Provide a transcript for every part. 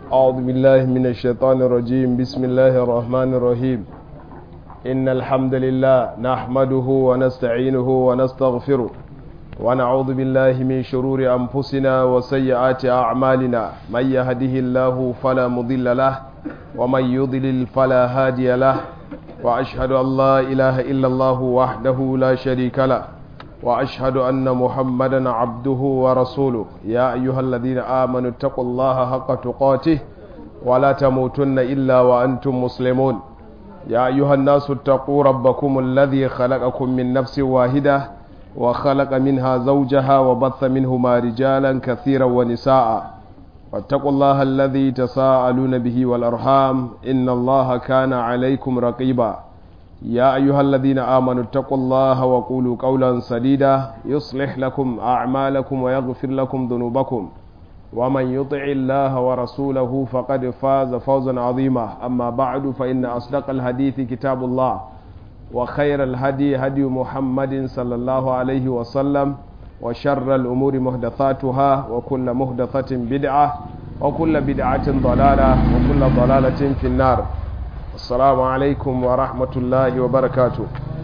أعوذ بالله من الشيطان الرجيم بسم الله الرحمن الرحيم إن الحمد لله نحمده ونستعينه ونستغفره ونعوذ بالله من شرور أنفسنا وسيئات أعمالنا من يهده الله فلا مضل له ومن يضلل فلا هادي له وأشهد أن لا إله إلا الله وحده لا شريك له وأشهد أن محمدا عبده ورسوله يا أيها الذين آمنوا اتقوا الله حق تقاته ولا تموتن إلا وأنتم مسلمون يا أيها الناس اتقوا ربكم الذي خلقكم من نفس واحدة وخلق منها زوجها وبث منهما رجالا كثيرا ونساء واتقوا الله الذي تساءلون به والأرحام إن الله كان عليكم رقيبا يا أيها الذين آمنوا اتقوا الله وقولوا قولا سديدا يصلح لكم أعمالكم ويغفر لكم ذنوبكم ومن يطع الله ورسوله فقد فاز فوزا عظيما أما بعد فإن أصدق الحديث كتاب الله وخير الهدي هدي محمد صلى الله عليه وسلم وشر الأمور محدثاتها وكل محدثة بدعة وكل بدعة ضلالة وكل ضلالة في النار السلام عليكم ورحمة الله وبركاته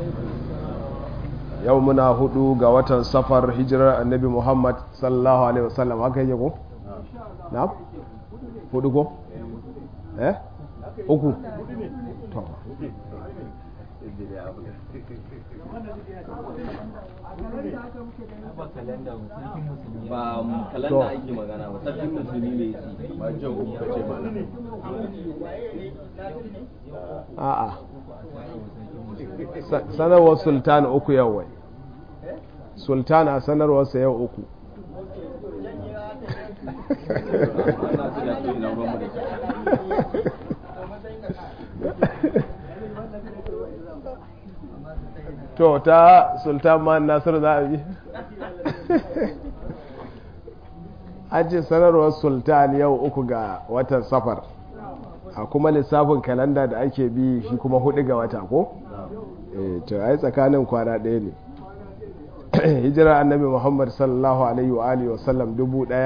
يومنا هدو قوة سفر هجرة النبي محمد صلى الله عليه وسلم هكا يجيكم نعم هدو كو eh uku ba kalanda ake magana ba sarkin musulmi ne shi ba jan uku kace ba a'a sanarwar sultan uku yau wai sultan a sanarwarsa yau uku to ta sultan ma nasiru za a yi an ce sanarwar sultan yau uku ga watan safar a kuma lissafin kalanda da ake bi shi kuma hudu ga wata ko? to ai tsakanin kwana ɗaya ne hijira annabi muhammad sallallahu alaihi wa alihi wasallam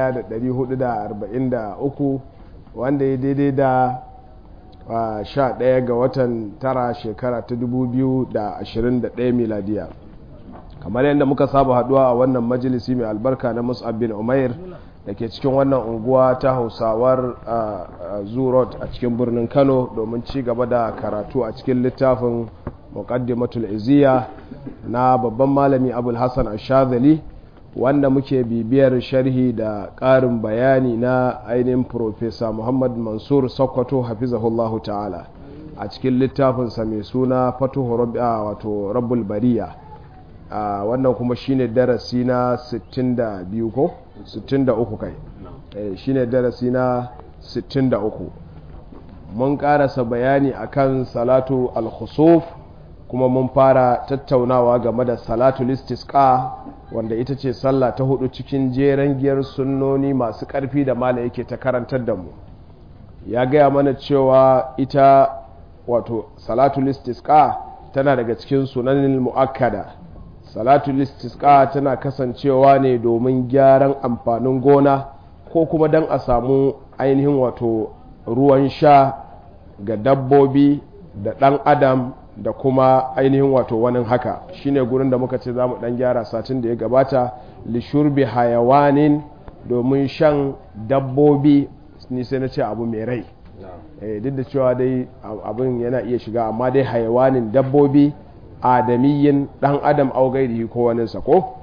1443 wanda ya daidai da sha ɗaya ga watan tara shekara ta 2021 miladiya kamar yadda muka saba haduwa a wannan majalisi mai albarka na musab bin umair da ke cikin wannan unguwa ta hausawar zurot a cikin birnin kano domin ci gaba da karatu a cikin littafin muqaddimatul iziya na babban malami abul hassan ashazali wanda muke bibiyar sharhi da ƙarin bayani na ainihin profesa muhammad mansur sokoto hafizahullahu ta'ala a cikin littafinsa mai suna fatuhu wato rabbul bariya wannan kuma shine darasi na 62 ko 63 kai shine darasi na 63 mun karasa bayani akan salatu al-khusuf kuma mun fara tattaunawa game da salatu listisqa wanda ita ce sallah ta hudu cikin jeren giyar sunnoni masu karfi da mala yake ta karantar da mu ya gaya mana cewa ita wato salatu listisqa tana daga cikin sunanin mu'akkada salatu listisqa tana kasancewa ne domin gyaran amfanin gona ko kuma don a samu ainihin wato ruwan sha ga dabbobi da ɗan adam da kuma ainihin wato wani haka shine gurin da muka ce za mu ɗan gyara satin da ya gabata lishurbi hayawanin domin shan dabbobi ni sai na ce abu mai rai duk da cewa dai abin yana iya shiga amma dai hayawanin dabbobi adamiyyin dan adam au gairihi ko waninsa ko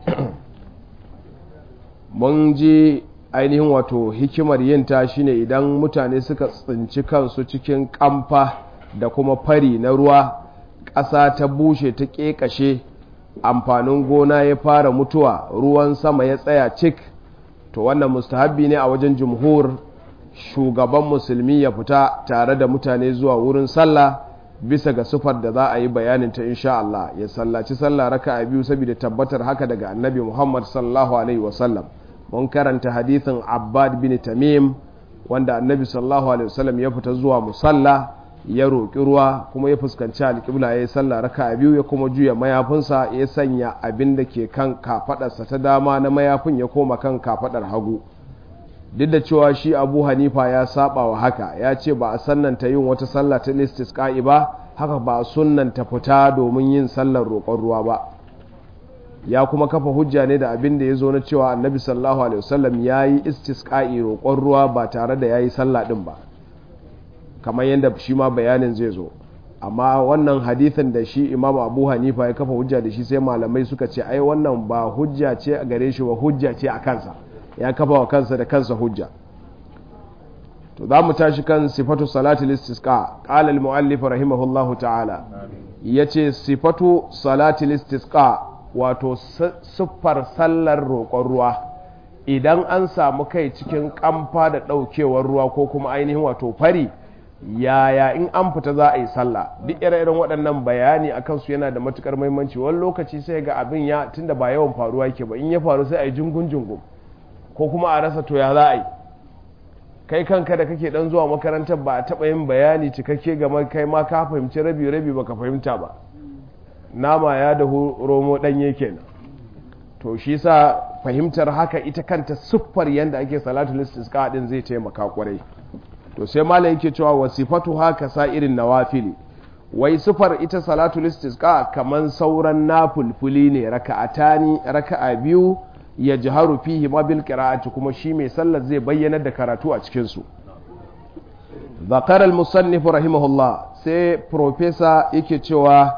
mun ji ainihin wato hikimar yin ta shine idan mutane suka tsinci kansu cikin kamfa da kuma fari na ruwa ƙasa ta bushe ta ƙeƙashe amfanin gona ya fara mutuwa ruwan sama ya tsaya cik to wannan mustahabbi ne a wajen jumhur shugaban musulmi ya fita tare da mutane zuwa wurin sallah bisa ga sufar da za a yi bayanin ta insha Allah ya sallaci sallah raka a biyu saboda tabbatar haka daga annabi Muhammad sallallahu alaihi wasallam mun karanta hadithin Abbad bin Tamim wanda annabi sallallahu alaihi wasallam ya fita zuwa musalla ya roƙi ruwa kuma ya fuskanci alƙibla ya yi sallah raka a biyu ya kuma juya mayafinsa ya sanya abin da ke kan kafaɗarsa ta dama na mayafin ya koma kan kafaɗar hagu duk da cewa shi abu hanifa ya saba wa haka ya ce ba a sannanta yin wata sallah ta istisqa'i ba haka ba a sunnanta fita domin yin sallar roƙon ruwa ba ya kuma kafa hujja ne da abin da ya zo na cewa annabi sallallahu alaihi wasallam ya yi istisqa'i roƙon ruwa ba tare da ya yi sallah ɗin ba kamar yadda shi ma bayanin zai zo amma wannan hadithin da shi imamu abu hanifa ya kafa hujja da shi sai malamai suka ce ai wannan ba hujja ce a gare shi ba hujja ce a kansa ya kafa wa kansa da kansa hujja to za mu tashi kan sifatu salatul istisqa qala al muallif rahimahullahu ta'ala yace sifatu salatul istisqa wato siffar sallar roƙon ruwa idan an samu kai cikin kamfa da ɗaukewar ruwa ko kuma ainihin wato fari yaya in an fita za a yi sallah duk ire-iren waɗannan bayani a kansu yana da matukar muhimmanci wani lokaci sai ga abin ya tunda ba yawan faruwa yake ba in ya faru sai a yi jungun-jungun ko kuma a rasa to ya za a yi kai kanka da kake dan zuwa makarantar ba a taɓa yin bayani cikakke game kai ma ka fahimci rabi-rabi ba ka fahimta ba nama ya da romo ɗanye kenan to shi sa fahimtar haka ita kanta siffar yadda ake salatul istisqa din zai taimaka kwarai to sai malam yake cewa wasifatu haka sa irin nawafili wai sifar ita salatul istisqa kaman sauran nafulfuli ne raka'atani raka'a biyu ya jiharu fihi ma bil qira'ati kuma shi mai sallar zai bayyana da karatu a cikin su zakar al musannif rahimahullah sai professor yake cewa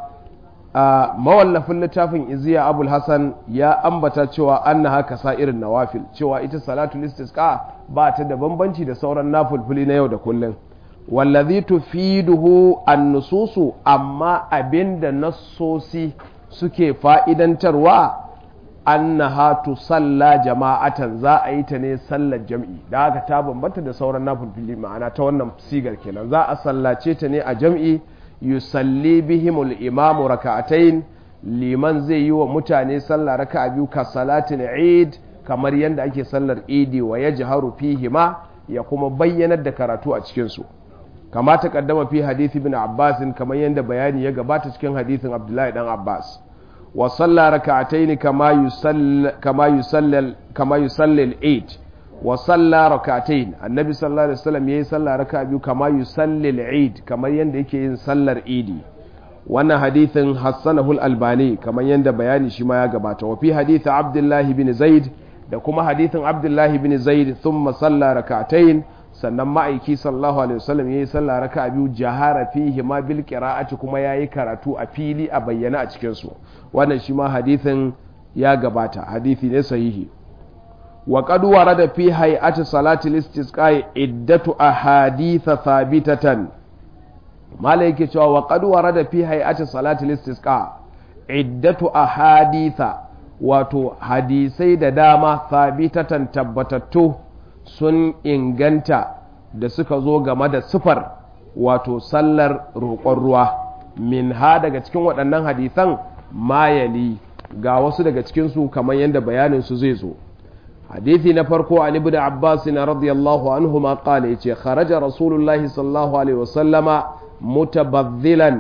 a mawallafin littafin iziya abul hasan ya ambata cewa anna haka sa irin nawafil cewa ita salatul istisqa ba ta da bambanci da sauran nafulfuli na yau da kullum wallazi tufiduhu an-nususu amma abinda nassosi suke fa'idantarwa annaha tusalla jama'atan za a yi ta ne sallar jam'i da haka ta bambanta da sauran nafulfuli ma'ana ta wannan sigar kenan za a sallace ta ne a jam'i yusalli bihimul imamu raka'atayn liman zai yi wa mutane sallah raka'a biyu ka salatin eid kamar yadda ake sallar idi wa ya jiharu fihima ya kuma bayyanar da karatu a cikinsu kama ta kaddama fi hadithi bin abbasin kamar yadda bayani ya gabata cikin hadithin abdullahi dan abbas wa salla raka'atayn kama yusall kama yusallal kama yusallal eid wa salla rak'atayn annabi sallallahu alaihi wasallam yayi salla raka'a biyu kama yusalli al-eid kamar yanda yake yin sallar idi wannan hadithin hassanahu al-albani kamar yanda bayani shi ma ya gabata wa fi hadith abdullahi bin zaid da kuma hadithin abdullahi bin zaid thumma salla rak'atayn sannan ma'aiki sallallahu alaihi wasallam yayi salla raka'a biyu jahara fihi ma bil qira'ati kuma yayi karatu a fili a bayyana a cikin su wannan shi ma hadithin ya gabata hadithi ne sahihi وقد ورد في هيئة صلاة الاستسقاء عدة أحاديث ثابتة ما لك وقد ورد في هيئة صلاة الاستسقاء عدة أحاديث wato hadisai da dama sabitatan tabbatattu sun inganta da suka zo game da sifar wato sallar roƙon ruwa min ha daga cikin waɗannan hadisan mayali ga wasu daga cikinsu kamar yadda bayaninsu zai zo حديثي نفرقو عن ابن عباس رضي الله عنهما قال يتي خرج رسول الله صلى الله عليه وسلم متبذلا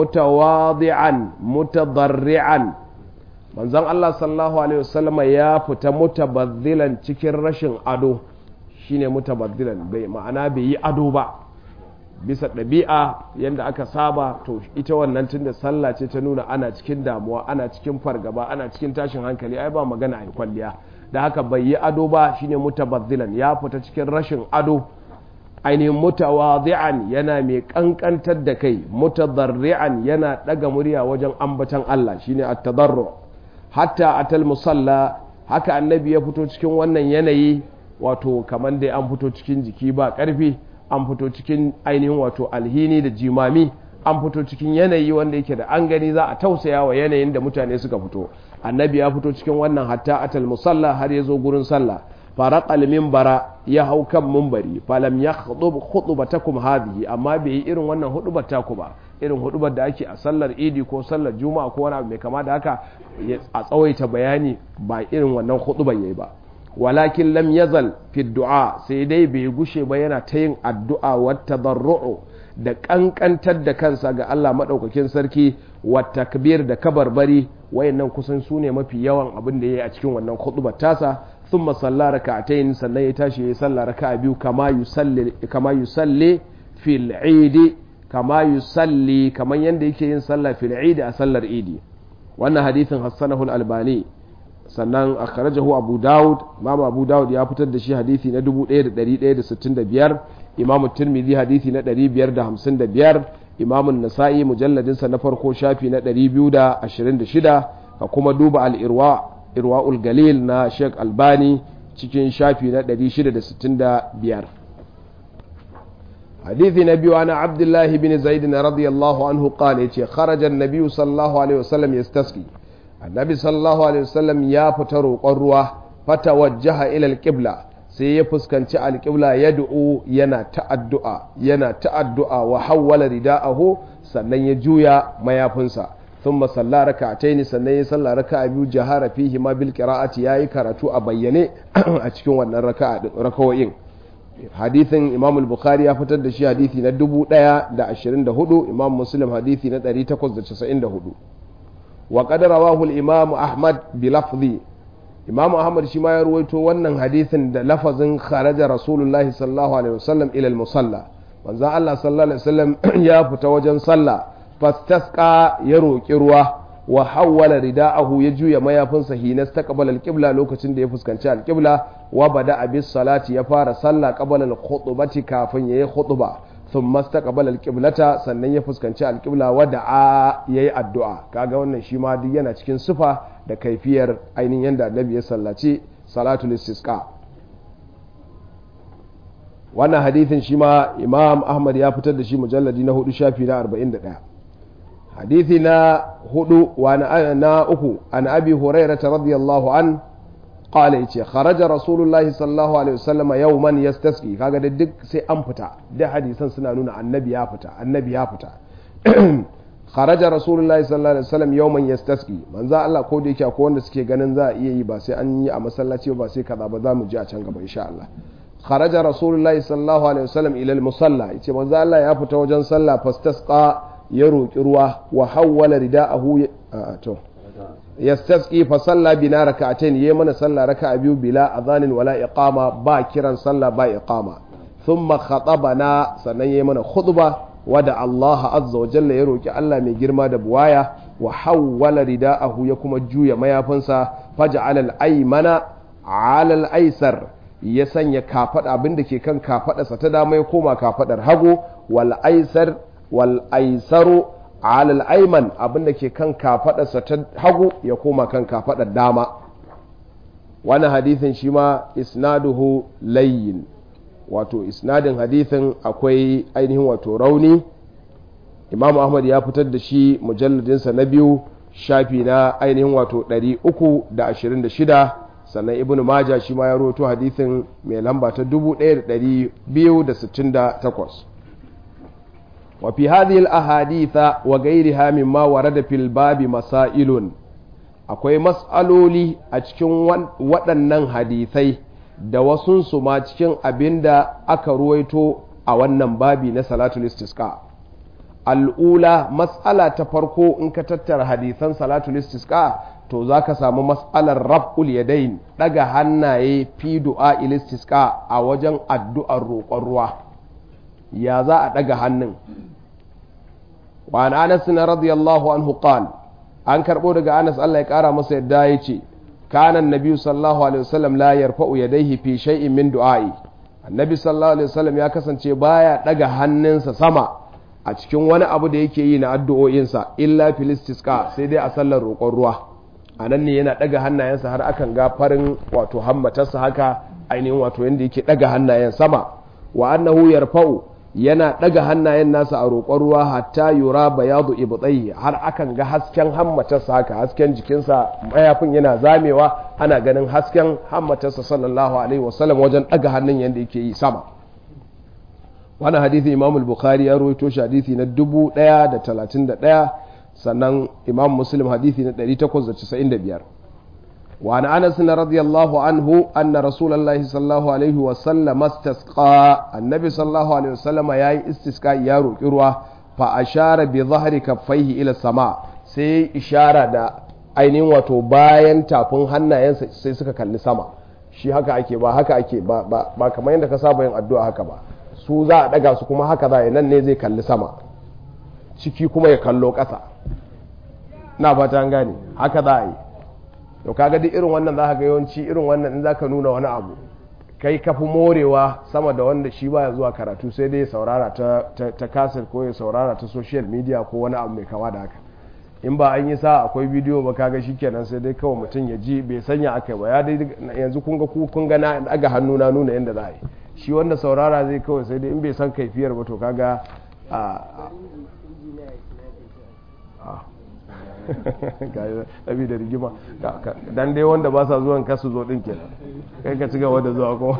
متواضعا متضرعا من زن الله صلى الله عليه وسلم يا فتا متبذلا cikin rashin ado shine mutabaddilan bai ma'ana bai yi ado ba bisa ɗabi'a yadda aka saba to ita wannan tunda sallah ce ta nuna ana cikin damuwa ana cikin fargaba ana cikin tashin hankali ai ba magana a kwalliya da haka bai yi ado ba shine mutabazzilan ya fita cikin rashin ado ainihin mutawadhi'an yana mai kankantar da kai mutadarri'an yana daga murya wajen ambatan Allah shine at-tadarru hatta atal musalla haka annabi ya fito cikin wannan yanayi wato kamar dai an fito cikin jiki ba karfi an fito cikin ainihin wato alhini da jimami an fito cikin yanayi wanda yake da an gani za a tausaya wa yanayin da mutane suka fito annabi ya fito cikin wannan hatta atal musalla har ya zo gurin sallah faraqal minbara ya hau kan minbari falam yakhdub khutbatakum hadhihi amma bai yi irin wannan hudubar taku ba irin hudubar da ake a sallar idi ko sallar juma'a ko wani abu mai kama da haka a tsawaita bayani ba irin wannan hudubar yayi ba walakin lam yazal fi du'a sai dai bai gushe ba yana ta yin addu'a wa tadarru'u da kankantar da kansa ga Allah madaukakin sarki wa takbir da kabarbari wayannan kusan su ne mafi yawan abin da yayi a cikin wannan khutbar tasa thumma salla raka'atayn sannan ya tashi ya salla raka'a biyu kama yusalli kama yusalli fil eid kama yusalli kaman yanda yake yin sallah fil eid a sallar idi wannan hadithin hassanahu al-albani sannan akhrajahu abu daud imam abu daud ya fitar da shi hadisi na 1165 imam tirmidhi hadisi na 555 imam an-nasa'i mujalladin sa na farko shafi na 226 ka kuma duba al-irwa irwaul galil na sheikh albani cikin shafi na 665 حديث نبي عن عبد الله بن زيد رضي الله عنه قال خرج النبي صلى الله عليه وسلم يستسقي النبي صلى الله عليه وسلم يا فتر قروة فتوجه إلى القبلة sai ya fuskanci alƙibla ya du'u yana ta'addu'a yana ta'addu'a wa hawwala rida'ahu sannan ya juya mayafinsa thumma salla raka'ataini sannan ya salla raka'a biyu jahara fihi ma bil qira'ati yayi karatu a bayyane a cikin wannan raka'a rakawoyin hadithin imam al-bukhari ya fitar da shi hadithi na 1024 imam muslim hadithi na 894 wa qad rawahu al-imam ahmad bi lafzi imam ahmad shi ma ya ruwaito wannan hadithin da lafazin kharaja rasulullahi sallallahu alaihi wasallam ila al-musalla manzo Allah sallallahu alaihi wasallam ya fita wajen sallah fastasqa ya roki ruwa wa hawwala rida'ahu ya juya mayafinsa hina taqbala al-qibla lokacin da ya fuskanci al-qibla wa bada abis salati ya fara sallah qabala al-khutbati kafin yayi khutba thumma istaqbala al-qiblata sannan ya fuskanci al-qibla wa da'a yayi addu'a kaga wannan shi ma duk yana cikin sifa da kaifiyar ainihin yanda annabi ya sallaci salatul istisqa wannan hadithin shi ma imam ahmad ya fitar da shi mujalladi na hudu shafi na 41 hadithi na hudu wa na uku an abi hurairah radiyallahu an qala yace kharaja rasulullahi sallallahu alaihi wasallam yawman yastasqi kaga da duk sai an fita da hadisan suna nuna annabi ya fita annabi ya fita kharaja rasulullahi sallallahu alaihi wasallam yawman yastasqi manzo Allah ko da yake akwai wanda suke ganin za a iya yi ba sai an yi a masallaci ba sai kaza ba za mu ji a can gaba insha Allah kharaja rasulullahi sallallahu alaihi wasallam ila al-musalla yace manzo Allah ya fita wajen sallah fastasqa ya roki ruwa wa hawwala rida'ahu to yastasqi fa salla bina rak'atayn yayi mana sallah raka'a biyu bila adhanin wala iqama ba kiran sallah ba iqama thumma khatabana sannan yayi mana khutba wada Allah azza wa jalla ya roki Allah mai girma da buwaya wa hawwala rida'ahu ya kuma juya mayafinsa faj'ala al-aymana 'ala al-aysar ya sanya kafada abinda ke kan kafadarsa ta dama ya koma kafadar hagu wal aysar wal aysaru 'ala al-ayman abinda ke kan kafadarsa ta hagu ya koma kan kafadar dama wannan hadisin shi ma isnaduhu layyin wato isnadin hadithin akwai ainihin wato rauni imam ahmad ya fitar da shi mujalladinsa na biyu shafi na ainihin wato 326 sannan ibn maja shi ma ya roto hadithin mai lamba ta 1268 wa fi hadhihi al-ahaditha wa ghayriha mimma warada fil babi masailun akwai mas'aloli a cikin waɗannan hadithai da wasunsu ma cikin abin da aka ruwaito a wannan babi na salatul istisqa al'ula matsala ta farko in ka tattara hadisan salatul istisqa to za ka samu matsalar rab'ul yadain daga hannaye fi du'a istisqa a wajen addu'ar roƙon ruwa ya za a daga hannun wa an anas radiyallahu anhu qal an karbo daga anas Allah ya kara masa yadda ya ce كان النبي صلى الله عليه وسلم لا يرفع يديه في شيء من دعائي النبي صلى الله عليه وسلم ya kasance baya daga hannunsa sama a cikin wani abu da yake yi na addu'o'insa illa filistisqa sai dai a sallar roƙon ruwa a nan ne yana daga hannayensa har akan ga farin wato hammatarsa haka ainihin wato yanda yake daga hannayen sama wa annahu yarfa'u yana daga hannayen nasa a roƙon ruwa hatta yura bayadu ibtayhi har akan ga hasken hammatarsa haka hasken jikinsa mayafin yana zamewa ana ganin hasken hammatarsa sallallahu alaihi wasallam wajen daga hannun yanda yake yi sama wannan hadisi imam al-bukhari ya rawaito shi hadisi na 1031 sannan imam muslim hadisi na 895 وعن انس رضي الله عنه ان رسول الله صلى الله عليه وسلم استسقى النبي صلى الله عليه وسلم ياي استسقاء يا روki ruwa fa ashara bi dhahri kaffaihi ila sama sai ishara da ainihin wato bayan tafin hannayensa sai suka kalli sama shi haka ake ba haka ake ba ba, ba kamar yadda ka saba yin addu'a haka ba su za a daga su kuma haka za a yi nan ne zai kalli sama ciki kuma ya kallo ƙasa na fata an gane haka za a yi to kaga duk irin wannan za ka ga yawanci irin wannan in za ka nuna wani abu kai ka fi morewa sama da wanda shi baya zuwa karatu sai dai ya saurara ta, ta, ta kasir ko ya saurara ta social media ko wani abu mai kama da haka in ba an yi sa akwai bidiyo ba kaga kenan sai dai kawai mutum ya ji bai sanya aka ba ya dai yanzu kun ga kun ga na daga hannu na nuna yadda za a yi shi wanda saurara zai kawai sai dai in bai san kaifiyar ba to kaga a ɗabi da rigima dan dai wanda ba sa zuwan kasu zo ɗin kenan kai ka ci gaba da zuwa ko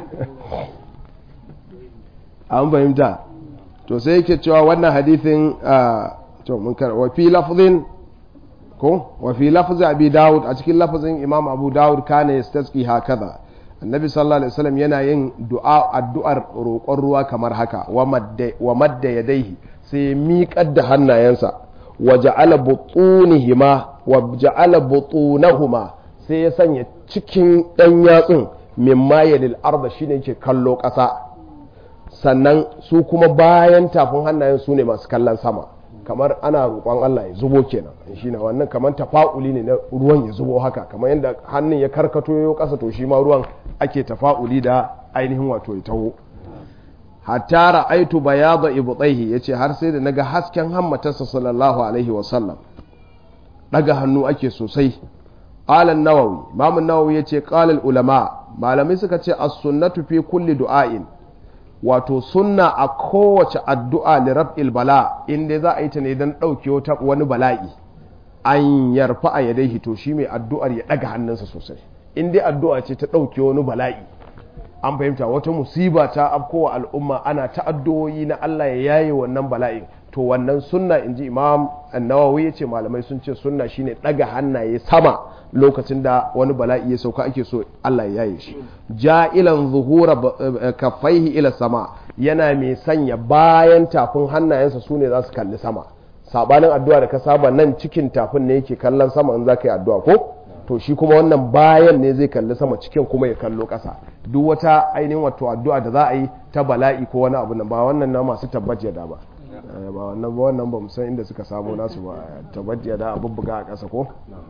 an fahimta to sai yake cewa wannan hadithin to mun kar wa fi lafzin ko wa fi lafzi abi daud a cikin lafzin imam abu daud kana yastasqi hakaza annabi sallallahu alaihi wasallam yana yin du'a addu'ar roƙon ruwa kamar haka wa madda wa madda yadayhi sai miƙar da hannayensa wa ja'ala butunihima wa ja'ala butunahuma sai ya sanya cikin dan yatsun mimma yadil arda shine yake kallo ƙasa sannan su kuma bayan tafin hannayen su ne masu kallon sama kamar ana roƙon Allah ya zubo kenan shi ne wannan kamar tafa'uli ne na ruwan ya zubo haka kamar yadda hannun ya karkato ya ƙasa to shi ma ruwan ake tafa'uli da ainihin wato ya taho hatta ra'aitu bayada ibtaihi yace har sai da naga hasken hammatarsa sallallahu alaihi wa sallam daga hannu ake sosai qala an-nawawi imam an-nawawi yace qala al-ulama malamai suka ce as-sunnatu fi kulli du'ain wato sunna a kowace addu'a li raf'il bala inda za a yi ta ne don ɗauke wani bala'i an yarfa a yadaihi to shi mai addu'ar ya ɗaga hannunsa sosai in dai addu'a ce ta ɗauke wani bala'i an fahimta wata musiba ta afkowa al'umma ana ta addu'o'i na Allah ya yaye wannan bala'in to wannan sunna in ji imam annawawi ya ce malamai sun ce sunna shine ɗaga hannaye sama lokacin da wani bala'i ya sauka ake so Allah ya yaye shi ja'ilan zuhura kaffaihi ila sama yana mai sanya bayan tafin hannayensa su ne za su kalli sama sabanin addu'a da ka saba nan cikin tafin ne yake kallon sama in za ka yi addu'a ko to shi kuma wannan bayan ne zai kalli sama cikin kuma ya kallo ƙasa duk wata ainihin wato addu'a da za a yi ta bala'i ko wani abu nan ba wannan na masu tabbaci da ba ba wannan ba wannan ba san inda suka samu nasu ba tabbaci da a bubbuga a ƙasa ko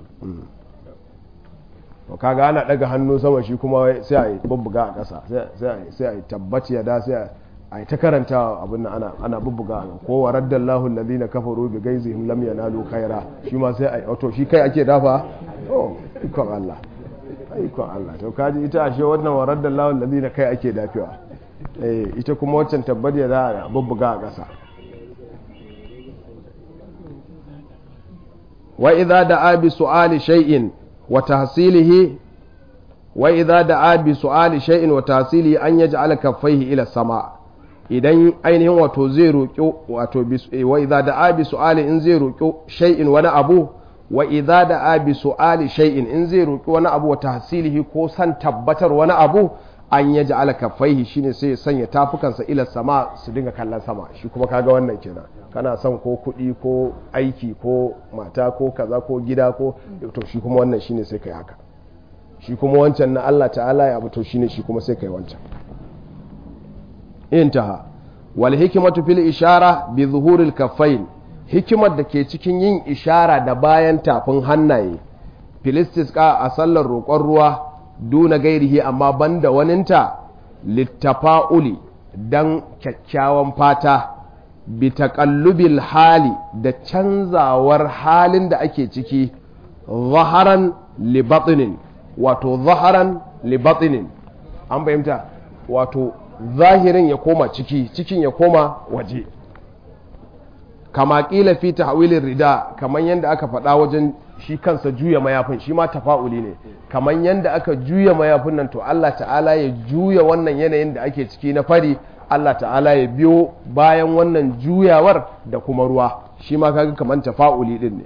to kaga ana daga hannu sama shi kuma sai a yi bubbuga a ƙasa sai a yi tabbaci da sai a yi ta karanta abin nan ana ana bubbuga ko wa raddallahu alladhina kafaru bi gaizihim lam yanalu khaira shi ma sai a yi to shi kai ake dafa oh ikon Allah ikon Allah to kaji ita ashe wannan wa raddallahu alladhina kai ake dafewa eh ita kuma waccan tabbati da a bubbuga a ƙasa wa idza da'a bi su'ali shay'in wa tahsilihi wa idza da'a bi su'ali shay'in wa tahsilihi an yaj'ala kaffaihi ila sama idan ainihin wato zai roƙi wato wa idza da'a bi su'ali in zai roƙi shay'in wani abu wa idza da'a bi su'ali shay'in in zai roƙi wani abu wa tahsilihi ko san tabbatar wani abu an yaj'ala kaffaihi shine sai ya sanya tafukansa ila sama su dinga kallon sama shi kuma kaga wannan kenan kana son ko kuɗi ko aiki ko mata ko kaza ko gida ko to shi kuma wannan shine sai kai haka shi kuma wancan na Allah ta'ala ya abu to shine shi kuma sai kai wancan intaha wal hikmatu fil ishara bi zuhuril kaffain hikimar da ke cikin yin ishara da bayan tafin hannaye filistis ka a sallar roƙon ruwa duna gairihi amma banda waninta littafa'uli dan kyakkyawan fata bi taƙallubil hali da canzawar halin da ake ciki zaharan libatinin wato zaharan libatinin an fahimta wato zahirin ya koma ciki cikin ya koma waje kama ƙila fi tahwilin rida kamar yadda aka faɗa wajen shi kansa juya mayafin shi ma tafa'uli ne kamar yadda aka juya mayafin nan to Allah ta'ala ya juya wannan yanayin da ake ciki na fari Allah ta'ala ya biyo bayan wannan juyawar da kuma ruwa shi ma kaga kamar tafa'uli din ne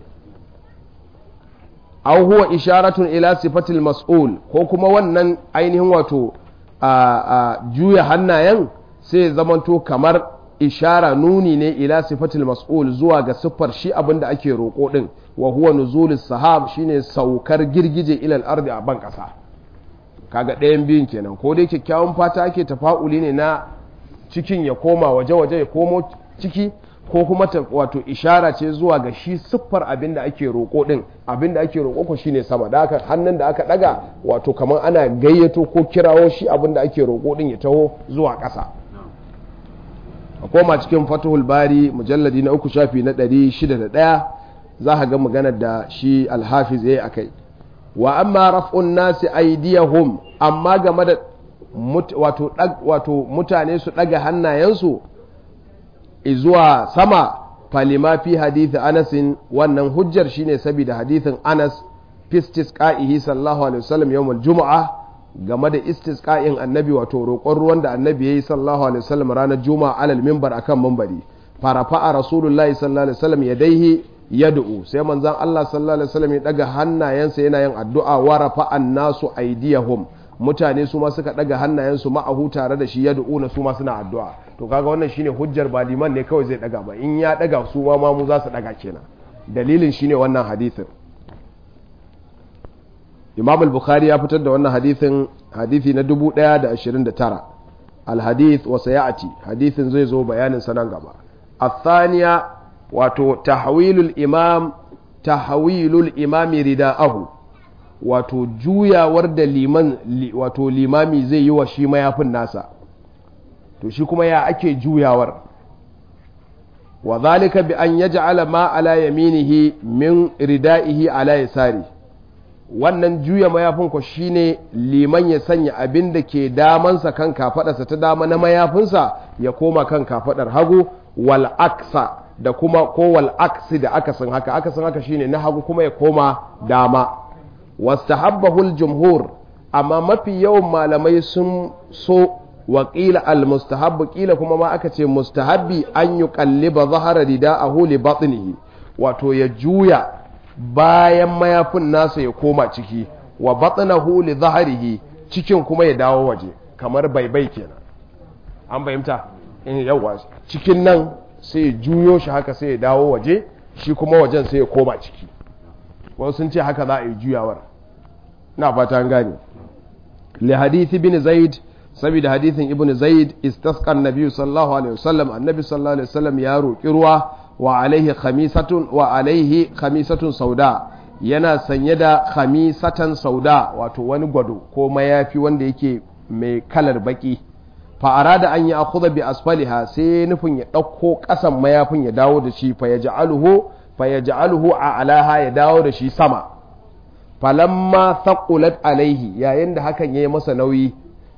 aw huwa isharatun ila sifatil mas'ul ko kuma wannan ainihin wato a juya hannayen sai zamanto kamar ishara nuni ne ila sifatil mas'ul zuwa ga siffar shi abin da ake roƙo din wa huwa nuzulus sahab shine saukar girgije ila al-ardi a ban ƙasa kaga ɗayan biyun kenan ko dai kyakkyawan fata ake tafa'uli ne na cikin ya koma waje-waje ya komo ciki ko kuma ta wato ishara ce zuwa ga shi siffar abin da ake roƙo ɗin abin da ake roƙo ko shine sama da aka hannun da aka ɗaga wato kamar ana gayyato ko kirawo shi abin da ake roƙo ɗin ya taho zuwa ƙasa a koma cikin fatuhul bari mujalladi na uku shafi na ɗari shida da ɗaya za ka ga maganar da shi alhafiz ya yi a kai wa amma raf'un nasi aidiyahum amma game da wato mutane su ɗaga hannayensu zuwa sama falima fi hadithi anasin wannan hujjar shine saboda hadithin anas fistis ka'ihi sallallahu alaihi wasallam yawmul juma'a game da istisqa'in annabi wato roƙon ruwan da annabi yayi sallallahu alaihi wasallam ranar juma'a alal minbar akan minbari farafa'a rasulullahi sallallahu alaihi wasallam yadaihi yad'u sai manzon Allah sallallahu alaihi wasallam ya daga hannayensa yana yin addu'a wa rafa'an nasu aydiyahum mutane su ma suka daga hannayensu ma'ahu tare da shi yad'u na su ma suna addu'a to kaga wannan shine hujjar ba liman ne kawai zai daga ba in ya daga su ma mu za su daga kenan dalilin shine wannan hadisin Imam al-Bukhari ya fitar da wannan hadisin hadisi na 1029 al-hadith wa sayati hadisin zai zo bayanin sanan gaba الثانية wato tahwilul imam tahwilul imami rida'ahu wato juyawar da liman wato limami zai yi wa shi mayafin nasa to shi kuma ya ake juyawar wa zalika bi an yaj'ala ma ala yaminihi min rida'ihi ala yasari wannan juya mayafin ko shine liman ya sanya abin da ke damansa kan kafadarsa ta dama na mayafinsa ya koma kan kafadar hagu wal aksa da kuma kowal aksi da akasin haka akasin haka shine na hagu kuma ya koma dama wastahabbahul jumhur amma mafi yawan malamai sun so wa qila al mustahabbu qila kuma ma aka ce mustahabbi an yuqalliba zahara rida'ahu li batnihi wato ya juya bayan mayafin nasa ya koma ciki wa batnahu li zahrihi cikin kuma ya dawo waje kamar baibai kenan an fahimta in yawa cikin nan sai ya juyo shi haka sai ya dawo waje shi kuma wajen sai ya koma ciki wasu sun ce haka za a yi juyawar na fata an gane li hadithi bin zaid saboda hadithin ibn zaid istasqa annabi sallallahu alaihi wasallam annabi sallallahu alaihi wasallam ya roki ruwa wa alaihi khamisatun wa alaihi khamisatun sauda yana sanye da khamisatan sauda wato wani gwado ko mayafi wanda yake mai kalar baki fa'ara da an yi a bi asfaliha sai nufin ya ɗauko ƙasan mayafin ya dawo da shi fa ya ja'aluhu a alaha ya dawo da shi sama falamma thaqulat alaihi yayin da hakan ya yi masa nauyi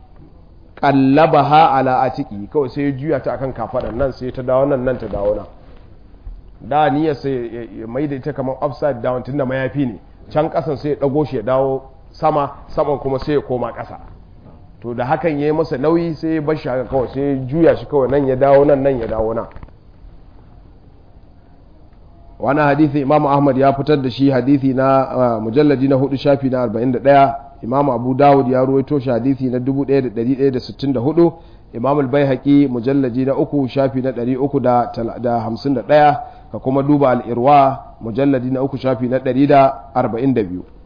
qallabaha ala atiki kawai sai ya juya ta akan kafaɗan nan sai ta dawo nan nan ta dawo nan da niyyar sai ya mai da ita kamar upside down tunda mayafi ne can ƙasan sai ya ɗago shi ya dawo sama saman kuma sai ya koma ƙasa to da hakan ya yi masa nauyi sai ya bar shi haka kawai sai ya juya shi kawai nan ya dawo nan nan ya dawo nan wani hadithi imam ahmad ya fitar da shi hadithi na mujalladi na hudu shafi na 41 imam abu dawud ya ruwaito shi hadithi na 1164 imam al-baihaqi mujalladi na uku shafi na 351 ka kuma duba al-irwa mujalladi na uku shafi na 142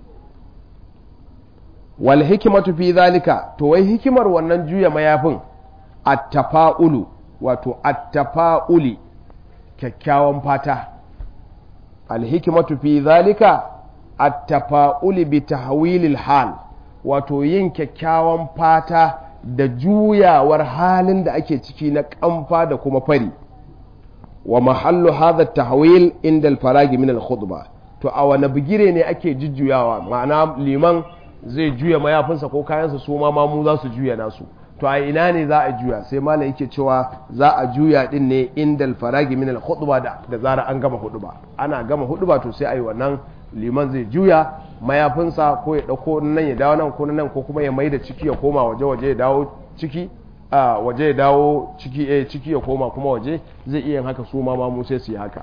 wal hikimatu fi zalika to wai hikimar wannan juya mayafin attafa'ulu wato attafa'uli kyakkyawan fata al hikimatu fi zalika attafa'uli bi tahwilil hal wato yin kyakkyawan fata da juyawar halin da ake ciki na kamfa da kuma fari wa mahallu hadha tahwil inda al-faragi min al-khutbah to a wani bigire ne ake jujjuyawa ma'ana liman zai juya mayafinsa ko kayansa su ma mamu za su juya nasu to a ina ne za a juya sai malam yake cewa za a juya din ne indal faragi min al khutba da da zara an gama huduba ana gama huduba to sai ayi wannan liman zai juya mayafinsa ko ya dauko nan ya dawo nan ko nan ko kuma ya maida ciki ya koma waje waje ya dawo ciki a waje ya dawo ciki eh ciki ya koma kuma waje zai iya yin haka su ma mamu sai su yi haka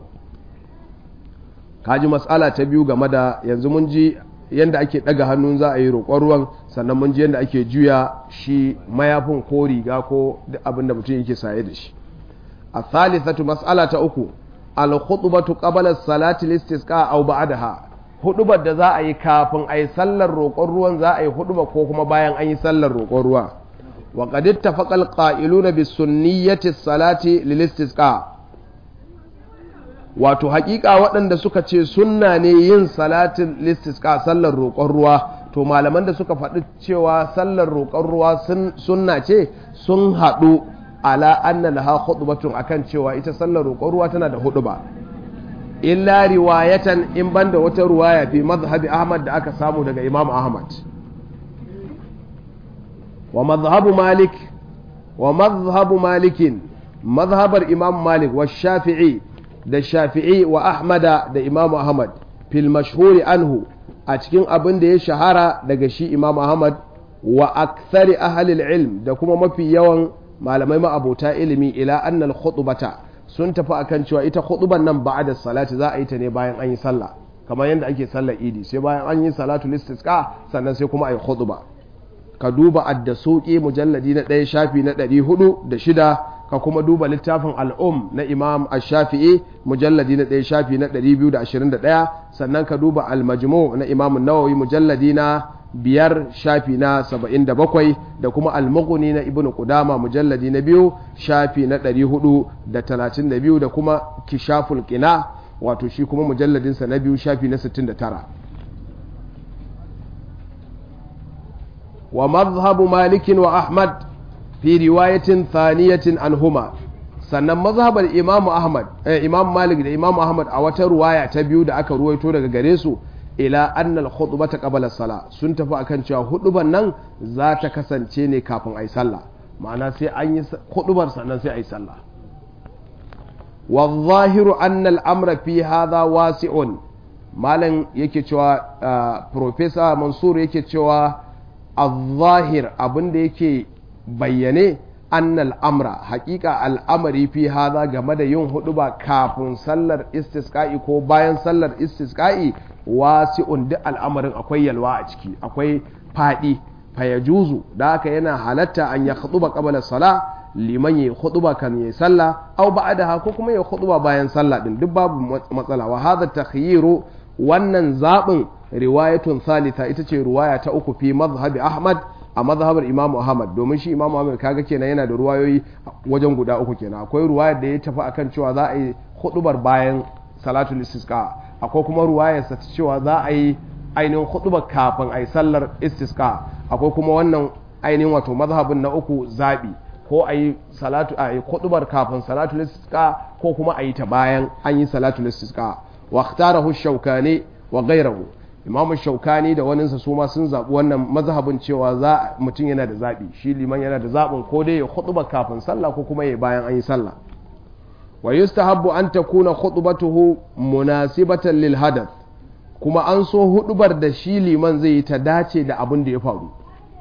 kaji mas'ala ta biyu game da yanzu mun ji yadda ake ɗaga hannun za a yi roƙon ruwan sannan mun ji yadda ake juya shi mayafin ko riga ko duk abin da mutum yake saye da shi a thalithatu mas'ala ta uku al khutbatu qabla salati listisqa aw ba'daha hudubar da za a yi kafin a yi sallar roƙon ruwan za a yi huduba ko kuma bayan an yi sallar roƙon ruwa wa qad ittafaqa al-qa'iluna bi sunniyati salati lil istisqa wato haƙiƙa waɗanda suka ce sunna ne yin salatin listisqa sallar roƙon ruwa to malaman da suka faɗi cewa sallar roƙon ruwa sunna ce sun haɗu ala anna laha khutbatun akan cewa ita sallar roƙon ruwa tana da huɗuba illa riwayatan in banda wata ruwaya fi mazhabi ahmad da aka samu daga imam ahmad wa mazhabu malik wa mazhabu malikin mazhabar imam malik wa shafi'i da shafi'i wa ahmada da imam ahmad fil mashhuri anhu a cikin abin da ya shahara daga shi imam ahmad wa akthari ahlil ilm da kuma mafi yawan malamai ma'abota ilimi ila annal khutbata sun tafi akan cewa ita khutban nan ba'da salati za a yi ta ne bayan an yi sallah kamar yadda ake sallar idi sai bayan an yi salatu listisqa sannan sai kuma a yi khutba ka duba addasuki mujalladi na ɗaya shafi na ɗari hudu da shida ka kuma duba littafin al'um na imam ash-shafi'i mujalladi na ɗaya shafi na ɗari biyu da ashirin da ɗaya sannan ka duba al-majmu na imam nawawi mujalladi na biyar shafi na saba'in da bakwai da kuma al-mughni na ibnu qudama mujalladi na biyu shafi na ɗari hudu da talatin da biyu da kuma kishaful qina wato shi kuma mujalladinsa na biyu shafi na sittin da tara wa mazhabu malikin wa ahmad fi riwayatin thaniyatin anhuma sannan mazhabar imam ahmad eh, imam malik da imam ahmad a wata ruwaya ta biyu da aka ruwaito daga gare su ila annal khutbata qabla sala sun tafi akan cewa huduban nan za ta kasance ne kafin ayi sallah ma'ana sai an yi hudubar sannan sai ayi sallah wa zahiru anna al-amra fi hadha wasi'un malam yake cewa professor mansur yake cewa al-zahir abinda yake bayyane annal amra hakika al'amari fi haza game da yin hudu ba kafin sallar istisqa'i ko bayan sallar istisqa'i wasi'un duk al'amarin akwai yalwa a ciki akwai fadi fayajuzu da haka yana halatta an ya khutuba qabla sala liman ya khutuba kan ya salla aw ba'daha ko kuma ya khutuba bayan sallah din duk babu matsala wa hadha takhyiru wannan zabin riwayatun thalitha ita ce riwaya ta uku fi mazhabi ahmad a mazhabar imamu ahmad domin shi imamu ahmad kaga kenan yana da ruwayoyi wajen guda uku kenan akwai ruwaya da ya tafi akan cewa za a yi hudubar bayan salatul istisqa akwai kuma ruwayar sa cewa za a yi ainihin hudubar kafin a yi sallar istisqa akwai kuma wannan ainihin wato mazhabin na uku zabi ko a yi salatu a yi hudubar kafin salatul istisqa ko kuma a yi ta bayan an yi salatul istisqa wa ikhtarahu shaukani wa ghayrahu imamu shaukani da waninsa su ma sun zaɓi wannan mazhabin cewa za mutum yana da zaɓi shi liman yana da zaɓin ko dai ya khutuba kafin sallah ko kuma ya bayan an yi sallah wa yustahabbu an takuna khutbatuhu munasibatan lil hadath kuma an so hudubar da shi liman zai yi ta dace da abin da ya faru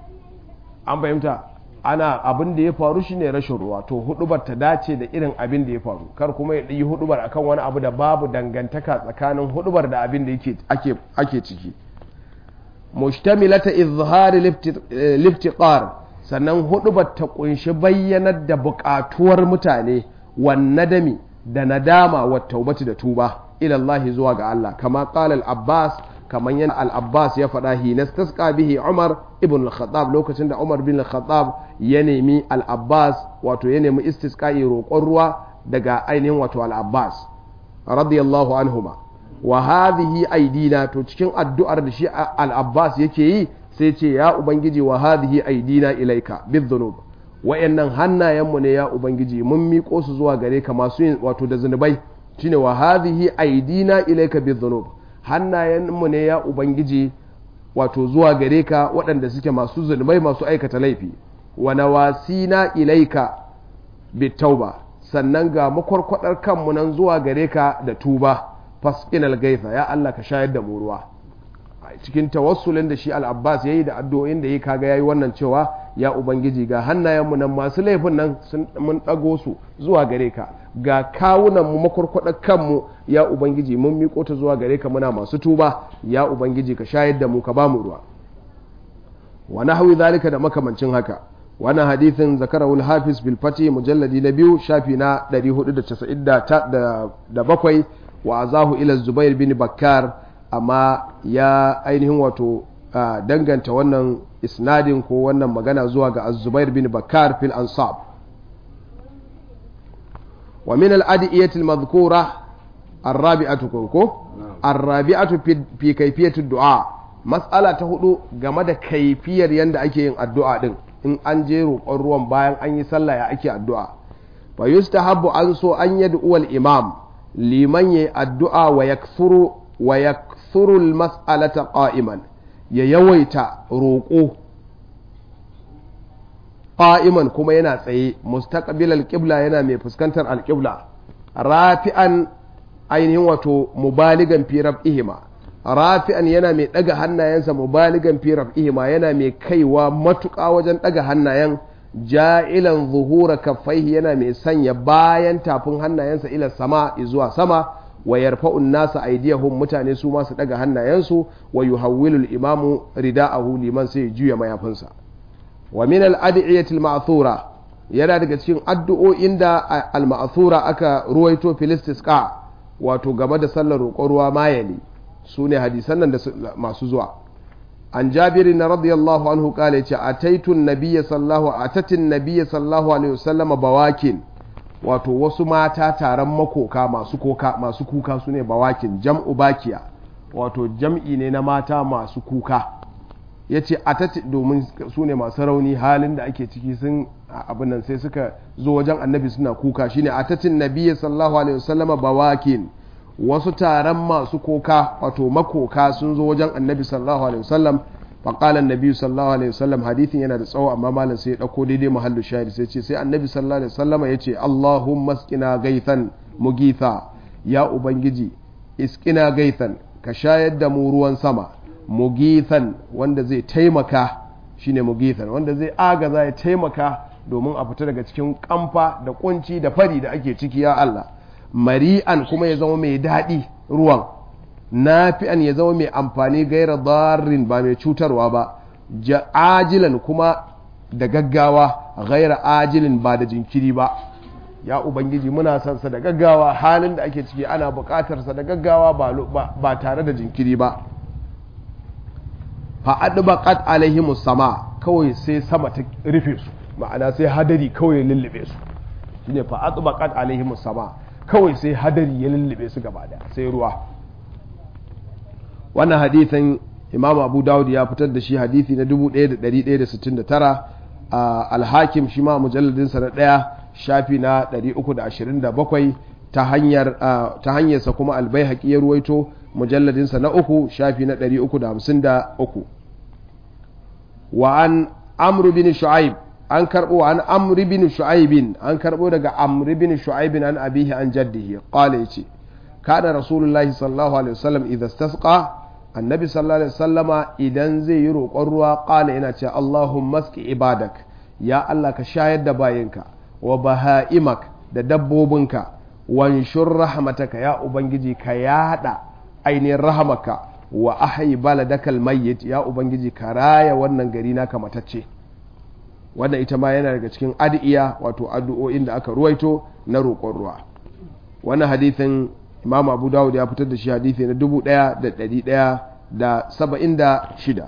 an fahimta ana abin da ya faru shine rashin ruwa to hudubar ta dace da irin abin da ya faru kar kuma ya yi hudubar akan wani abu da babu dangantaka tsakanin hudubar da abin da yake ake ake ciki mushtamilata izhari liftiqar sannan hudubar ta kunshi bayyanar da buƙatuwar mutane wan nadami da nadama wa taubati da tuba ila Allah zuwa ga Allah kama qala al-Abbas kamar yana al-Abbas ya faɗa hi nastasqa bihi Umar ibn al-Khattab lokacin da Umar bin al-Khattab ya nemi al-Abbas wato ya nemi istisqa'i roƙon ruwa daga ainihin wato al-Abbas radiyallahu anhuma wa hadhihi aidina to cikin addu'ar da shi al-Abbas yake yi sai ce ya ubangiji wa hadhihi aidina ilaika bidhunub wayannan hannayenmu ne ya ubangiji mun miƙo su zuwa gare ka masu yin wato da zunubai shine wa hadhihi aidina ilaika bidhunub hannayenmu ne ya ubangiji wato zuwa gare ka waɗanda suke masu zunubai masu aikata laifi wa nawasina ilaika bitauba sannan ga makwarkwadar kanmu nan zuwa gare ka da tuba fasqinal gaitha ya Allah ka shayar da mu ruwa cikin tawassulin da shi al-Abbas yayi da addu'o'in da yi kaga yayi wannan cewa ya ubangiji ga hannayenmu nan masu laifin nan sun mun dago su zuwa gare ka ga kawunan mu makwarkwadar kanmu ya ubangiji mun miko ta zuwa gare ka muna masu tuba ya ubangiji ka shayar da mu ka bamu ruwa wa nahwi zalika da makamancin haka wannan hadithin zakarahu al-hafiz bil fati mujalladi na biyu shafi na 497 wa azahu ila zubair bin bakkar amma ya ainihin wato danganta wannan isnadin ko wannan magana zuwa ga az-zubair bin bakar fil ansab wa min al-adiyati al-madhkura ar-rabi'atu ko ar-rabi'atu fi kayfiyati du'a mas'ala ta hudu game da kaifiyar yanda ake yin addu'a din in an je roƙon ruwan bayan an yi sallah ya ake addu'a fa yustahabbu an so an yad'u al-imam liman yayi addu'a wa yakthuru wa yakthuru al-mas'alata qa'iman ya yawaita roƙo qa'iman kuma yana tsaye mustaqbil al-qibla yana mai fuskantar al-qibla rafi'an ainihin wato mubaligan fi ihima rafi'an yana mai daga hannayensa mubaligan fi ihima yana mai kaiwa matuƙa wajen daga hannayen ja'ilan zuhura kaffaihi yana mai sanya bayan tafin hannayensa ila sama zuwa sama wa yarfa'un nasa aydiyahum mutane su ma su daga hannayensu wa yuhawwilul imamu rida'ahu liman sai juya mayafinsa wa min al-ad'iyati al-ma'thura yana daga cikin addu'o'in da al-ma'thura aka ruwaito filistisqa wato game da sallar roƙon ruwa mayali su ne hadisan nan da masu zuwa an jabiri na radiyallahu anhu kale ce a taitun nabiya sallahu a tatin nabiya sallahu alaihi wasallama bawakin wato wasu mata taron makoka masu koka masu kuka su ne bawakin jam'u bakiya wato jam'i ne na mata masu kuka ya ce a tati domin su ne masu rauni halin da ake ciki sun abin nan sai suka zo wajen annabi suna kuka shine a tatin nabiya sallahu alaihi wasallama bawakin wasu taron masu koka wato makoka sun zo wajen annabi sallallahu alaihi wasallam faƙalan nabi sallallahu alaihi wasallam hadithin yana da tsawo amma malam sai ya ɗauko daidai mahallu shahid sai ce sai annabi sallallahu alaihi wasallam ya ce allahumma iskina gaithan mugitha ya ubangiji iskina gaithan ka shayar da mu ruwan sama mugithan wanda zai taimaka shine mugithan wanda zai agaza ya taimaka domin a fita daga cikin kamfa da kunci da fari da ake ciki ya Allah mari'an kuma ya zama mai daɗi ruwan nafi'an ya zama mai amfani gaira darrin ba mai cutarwa ba ajilan kuma da gaggawa gaira ajilin ba da jinkiri ba ya ubangiji muna son sa da gaggawa halin da ake ciki ana buƙatar sa da gaggawa ba tare da jinkiri ba fa adbaqat alaihimus sama kawai sai sama ta rufe su ma'ana sai hadari kawai lullube su shine fa adbaqat alaihimus sama kawai sai hadari ya lullube su gaba da sai ruwa wannan hadithin imam abu dawud ya fitar da shi hadithi na 1169 a alhakim shi ma mujalladinsa na ɗaya shafi na 327 ta hanyar ta hanyarsa kuma albayhaqi ya ruwaito mujalladinsa na uku shafi na 353 wa an amru bin shu'aib an karbo an amri bin shu'aibin an karbo daga amri bin shu'aibin an abihi an jaddihi qala yace kana rasulullahi sallallahu alaihi wasallam idza istasqa annabi sallallahu alaihi wasallama idan zai yi roƙon ruwa qala yana cewa allahumma aski ibadak ya allah ka shayar da bayinka wa baha'imak da dabbobinka wanshur rahmataka ya ubangiji ka yada ainihin rahamaka wa ahyi baladakal mayyit ya ubangiji ka raya wannan gari naka matacce wannan ita ma yana daga cikin adi'iya wato addu'o'in da aka ruwaito na roƙon ruwa wannan hadithin imam abu dawud ya fitar da shi hadithi na 1176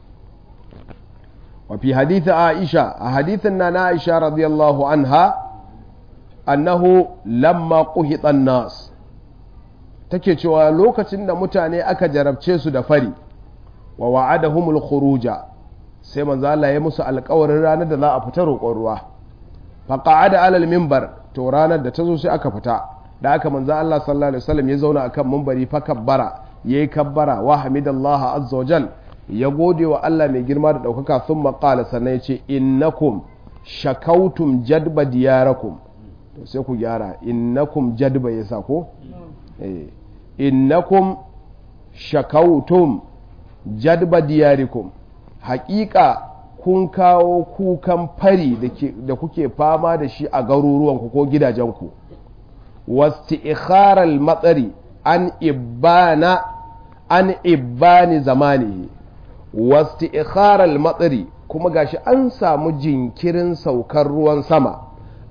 wa fi hadithi aisha a hadithin na na aisha radiyallahu anha annahu lamma quhita nas take cewa lokacin da mutane aka jarabce su da fari wa wa'adahumul khuruja sai manzo Allah ya musu alƙawarin ranar da za a fita roƙon ruwa fa qa'ada alal minbar to ranar da ta zo sai aka fita da aka manzo Allah sallallahu alaihi wasallam ya zauna akan minbari fa kabbara yayi kabbara wa hamidallah azza wajal ya gode wa Allah mai girma da daukaka thumma qala sannan ya ce innakum shakautum jadba diyarakum to sai ku gyara innakum jadba yasa ko eh innakum shakautum jadba diyarikum haƙiƙa kun kawo kukan fari da kuke fama da shi a garuruwanku ko gidajenku wasti ikharal matsari an ibana an ibani zamani wasti ikharal matsari kuma gashi an samu jinkirin saukar ruwan sama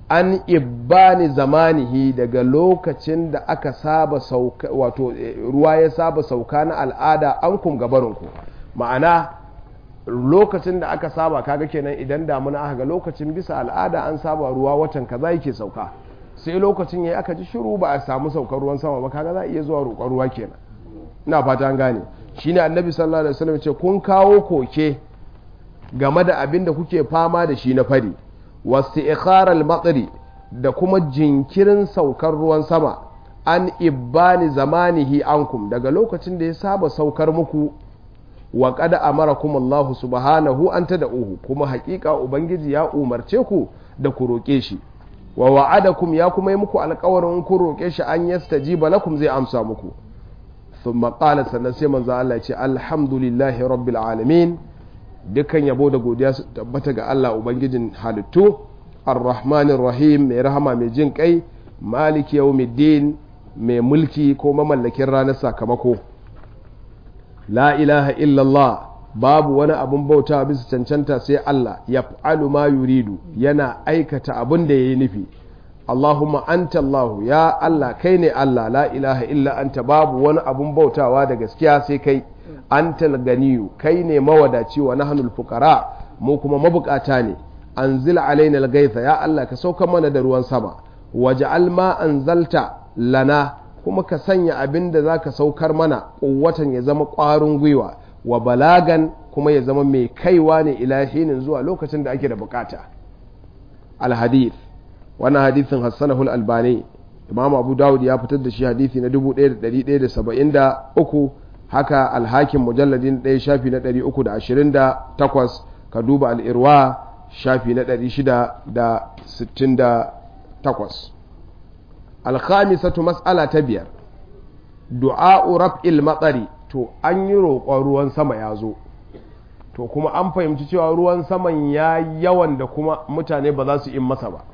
an ibbani zamanihi daga lokacin da aka saba sauka wato ruwa ya saba sauka na al'ada an kum gabarinku ma'ana lokacin da aka saba kaga kenan idan damuna aka ga lokacin bisa al'ada an saba ruwa watan kaza yake sauka sai lokacin yayi aka ji shiru ba a samu saukar ruwan sama ba kaga za a iya zuwa roƙon ruwa kenan ina fata an gane shine annabi sallallahu alaihi wasallam ce kun kawo koke game da abin da kuke fama da shi na fari wasu ikharar matsari da kuma jinkirin saukar ruwan sama an ibbani zamanihi ankum daga lokacin da ya saba saukar muku wa kada amarakum Allah subhanahu an tad'uhu kuma hakika ubangiji ya umarce ku da ku roke shi wa wa'adakum ya kuma yi muku alƙawarin ku roke shi an yastajiba lakum zai amsa muku thumma qala sannan sai manzo Allah ya ce alhamdulillahi rabbil alamin dukkan yabo da godiya su tabbata ga Allah Ubangijin halittu ar-rahmanir rahim mai rahama mai jin kai maliki yawmiddin mai mulki ko mamallakin ranar sakamako la ilaha illallah babu wani abun bauta bisa cancanta sai Allah ya fa'alu ma yuridu yana aikata abin da ya yi nufi Allahumma anta Allah ya Allah kai ne Allah la ilaha illa anta babu wani abun bautawa da gaskiya sai kai antal ganiyu kai ne mawadaci wa nahnul fuqara mu kuma mabukata ne anzil alaina al ya Allah ka sauka mana da ruwan sama waj'al ma anzalta lana kuma ka sanya abin da zaka saukar mana kuwatan ya zama ƙwarin gwiwa wa balagan kuma ya zama mai kaiwa ne ilahinin zuwa lokacin da ake da bukata al-hadith wannan hadithin hassanahu al-albani imam abu dawud ya fitar da shi hadithi na 1173 haka alhakin mujalladin ɗaya shafi na 328 ka duba al'irwa shafi na 668 alkhamisatu mas'ala ta biyar du'a'u raf'il matsari to an yi roƙon ruwan sama ya zo to kuma an fahimci cewa ruwan saman ya yawan da kuma mutane ba za su in masa ba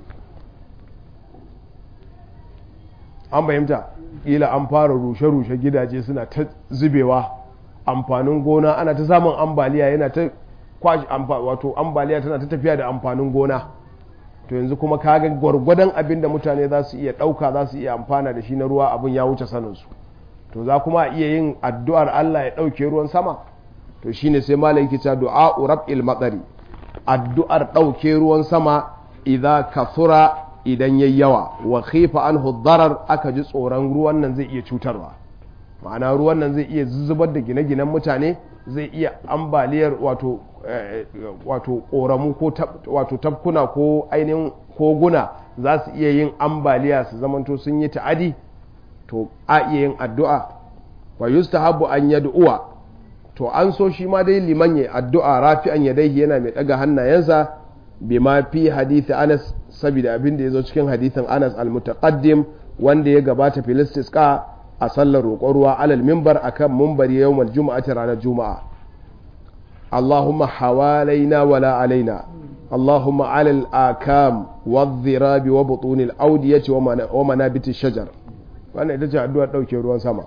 an fahimta ƙila an fara rushe-rushe gidaje suna ta zubewa amfanin gona ana ta samun ambaliya yana ta kwashi wato ambaliya tana ta tafiya da amfanin gona to yanzu kuma kaga gwargwadon abin da mutane za su iya ɗauka za su iya amfana da shi na ruwa abin ya wuce saninsu to za kuma iya yin addu'ar Allah ya ɗauke ruwan sama to shine sai malam yake cewa du'a rab'il matsari addu'ar ɗauke ruwan sama idza kathura idan yayi yawa wa khifa anhu darar aka ji tsoron ruwan nan zai iya cutarwa ma'ana ruwan nan zai iya zubar da gine-ginen mutane zai iya ambaliyar wato wato koramu ko wato tafkuna ko ainihin koguna za su iya yin ambaliya su zamanto sun yi ta'adi to a iya yin addu'a wa yustahabu an yad'uwa to an so shi ma dai liman ya addu'a rafi'an yadaihi yana mai daga hannayensa bima fi hadithi Anas saboda abin da ya zo cikin hadithin Anas al-mutaqaddim wanda ya gabata filistis ka a sallar roƙon ruwa alal mimbar akan mimbari yawmal juma'ati ranar juma'a Allahumma hawalaina wala alaina Allahumma alal akam wadh-dhirabi wa butunil awdiyati wa manabiti shajar wannan ita ce addu'ar dauke ruwan sama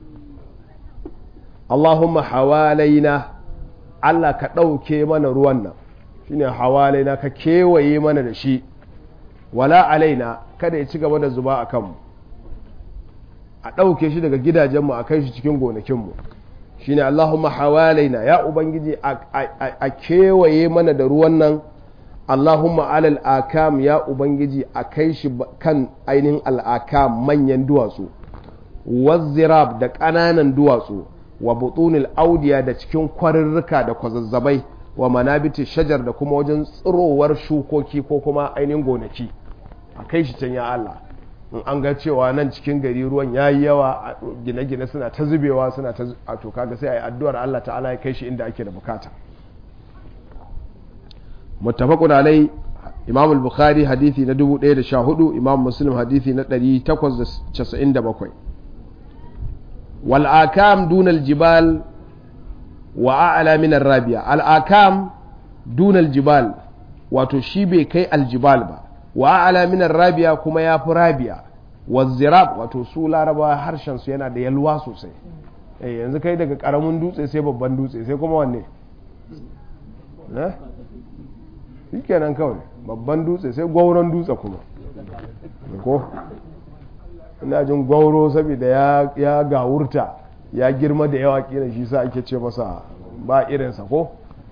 Allahumma hawalaina Allah ka ɗauke mana ruwan nan shine hawalaina ka kewaye mana da shi wala alaina kada ya ci gaba da zuba a kanmu a ɗauke shi daga gidajenmu a kai shi cikin gonakinmu shine Allahumma hawalaina ya ubangiji a kewaye mana da ruwan nan Allahumma alal akam ya ubangiji a kai shi kan ainihin al'akam manyan duwatsu wazzirab da ƙananan duwatsu wa butunil audiya da cikin kwarirrika da kwazazzabai wa manabiti shajar da kuma wajen tsirowar shukoki ko kuma ainihin gonaki a kai shi can ya Allah in an ga cewa nan cikin gari ruwan ya yi yawa gine-gine suna ta zubewa suna ta a to kaga sai a yi addu'ar Allah ta'ala ya kai shi inda ake da bukata muttafaqun alai imam al-bukhari hadithi na 1014 imam muslim hadithi na 897 wal akam dunal jibal wa a'la min rabiya al-akam dunal jibal wato shi bai kai aljibal ba wa a'la min rabiya kuma ya fi rabiya wa zirab wato su laraba harshen su yana da yalwa sosai eh yanzu kai daga karamin dutse sai babban dutse sai kuma wanne shikenan kawai babban dutse sai gwauron dutse kuma ko ina jin gwauro saboda ya gawurta ya girma da yawa kira shi sa ake ce masa ba irinsa ko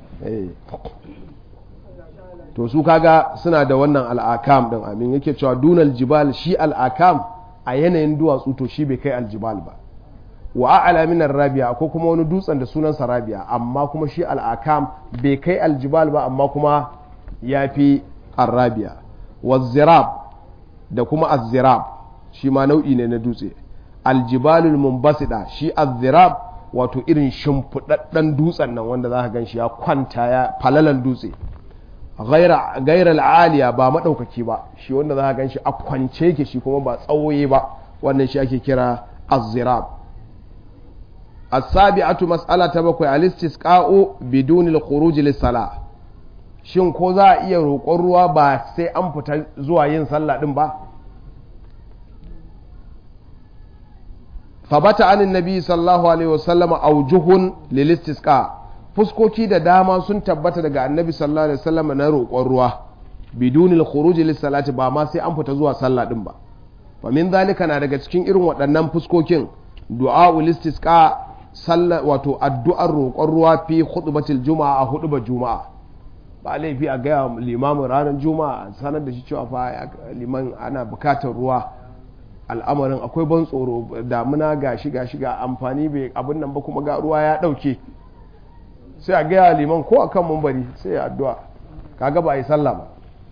to su kaga suna da wannan al'akam din amin yake cewa dunal jibal shi al'akam a yanayin duwatsu to shi bai kai aljibal ba wa a'ala min rabi'a ko kuma wani dutsen da sunansa rabi'a amma kuma shi al'akam bai kai aljibal ba amma kuma ya fi arrabi'a wa zirab da kuma azzirab shi ma nau'i ne na dutse aljibalul mumbasida shi azzirab wato irin shimfiɗaɗɗen dutsen nan wanda za ka gan shi ya kwanta ya falalan dutse gaira al'aliya ba maɗaukaki ba shi wanda za ka gan shi a kwance ke shi kuma ba tsawoye ba wannan shi ake kira azzirab as-sabi'atu mas'ala ta bakwai al-istisqa'u biduni al-khuruj lis-salah shin ko za a iya roƙon ruwa ba sai an fita zuwa yin sallah din ba fabata anin nabi sallallahu alaihi wasallam aujuhun lil istisqa fuskoki da dama sun tabbata daga annabi sallallahu alaihi wasallam na roƙon ruwa bidunil khuruj lis salati ba ma sai an fita zuwa sallah din ba fa min zalika na daga cikin irin waɗannan fuskokin du'a istisqa sallah wato addu'ar roƙon ruwa fi khutbatil juma'a a hudubar juma'a ba laifi a gaya limamin ranar juma'a sanar da shi cewa fa liman ana bukatar ruwa al'amarin akwai ban tsoro damuna gashi gashi ga amfani bai abin nan ba kuma ga ruwa ya dauke sai a gaya liman ko akan mumbari sai ya addu'a kaga ba a yi sallah ba